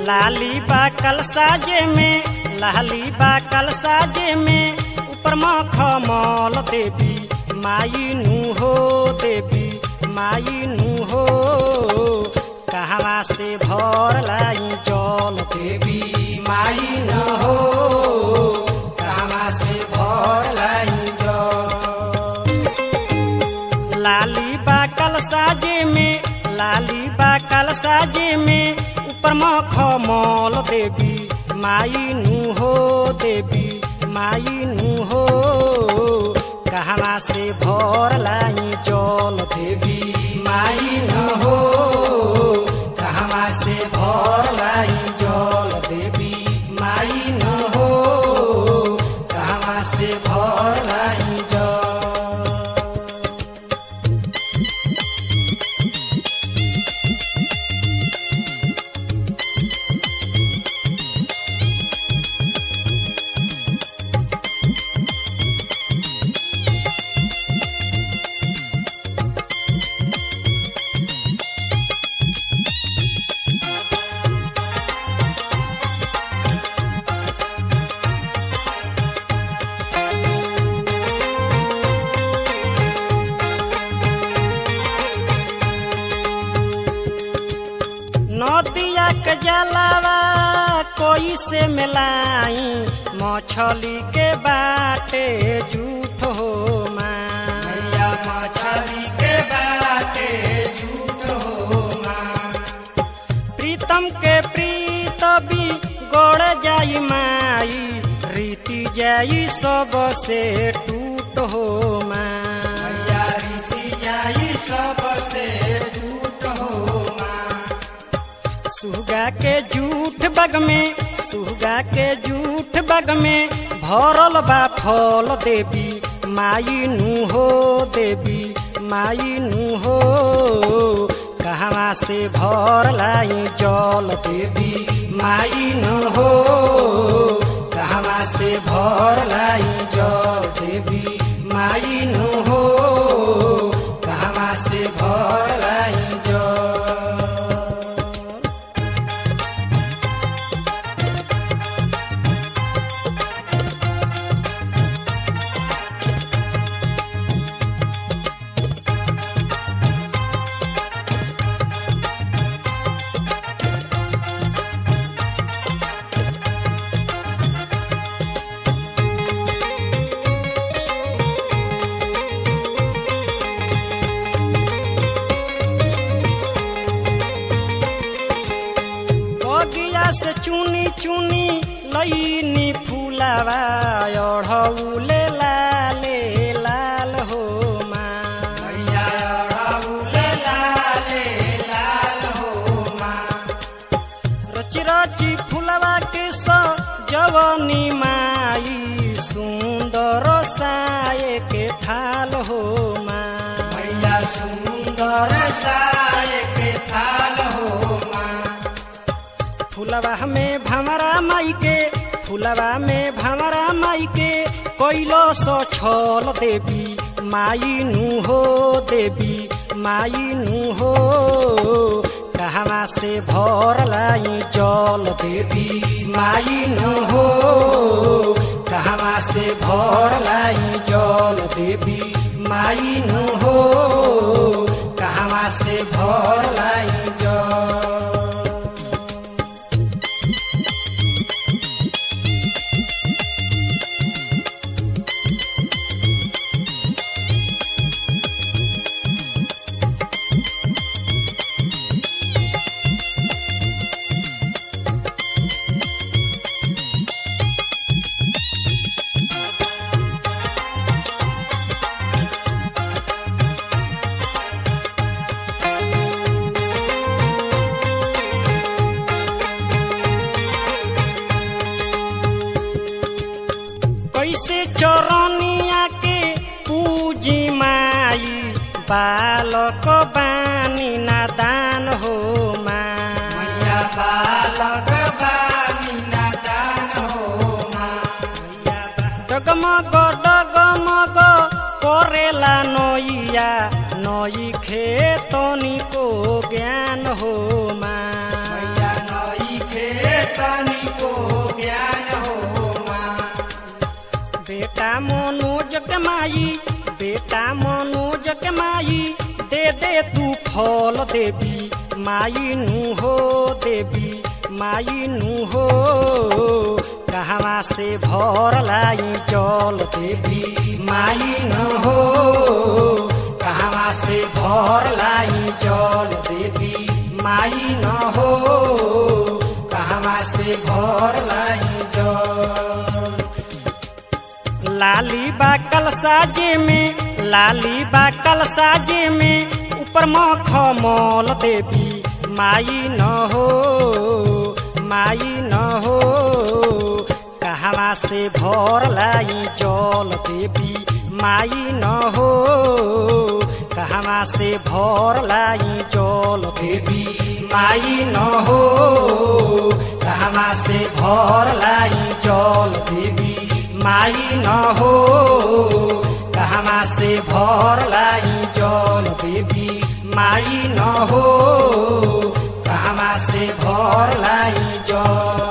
लाली बा कल साजे में लाली बा कल साजे में ऊपर मखमल देवी माई नु हो देवी माई नु हो कहवा से भर लाई जल देवी माई नु हो कहवा से भर लाई जल लाली बा कल साजे में लाली बा कल साजे में ऊपर मखमल देवी माई नु हो देवी माई नु हो कहवा से भर लाई जल देवी माई नु हो कहवा से भर लाई जल देवी माई नु हो कहवा से भर लाई जल नदिया के जलावा कोई से मिलाई मछली के बाटे झूठ हो मैया मछली के बाटे झूठ हो प्रीतम के प्रीत भी गोड़ जाई माई रीति जाई सब से टूट हो माया रीति जाई सब से टूट हो सुगा के जूठ बग में सुगा के जूठ बग में भरल बा फल देवी माई नु हो देवी माई नु हो कहवा से भर लाई जल देवी माई नु हो कहवा से भर लाई जल देवी माई नु हो कहवा से भर लाई जल बगिया से चुनी चुनी लईनी फूलावा अढ़ौले लाले लाल हो रची रची फूलवा के जवनी माई सुंदर साये के थाल हो मैया सुंदर साये के थाल हो फुलवा में भमरा माई के फुलवा में भमरा माई के कैलो सो छल देवी माई नु हो देवी माई नु हो कहवा से भर लाई जल देवी माई नु हो कहवा से भर लाई जल देवी माई नु हो कहवा से भर लाई जल कैसे चरनिया के पूजी माई बालक बानी नादान हो माया बालक बानी नादान हो डगमग डगमग करेला नैया नई खेतनी को ज्ञान हो माया नई खे मनोज के माई बेटा मनोज के माई दे दे तू फल देवी माई नु हो देवी माई नु हो कहवा से भर लाई जल देवी माई न हो कहवा से भर लाई जल देवी माई न हो कहवा से भर लाई जल लाली बा कल साजे में लाली बा कल साजे में ऊपर मखमल देवी माई न हो माई न हो कहवा से भर लाई जल देवी माई न हो कहवा से भर लाई जल देवी माई न हो कहवा से भर लाई जल देवी माई न हो कहवा से भर लाई जल देवी माई न हो कहवा से भर लाई जल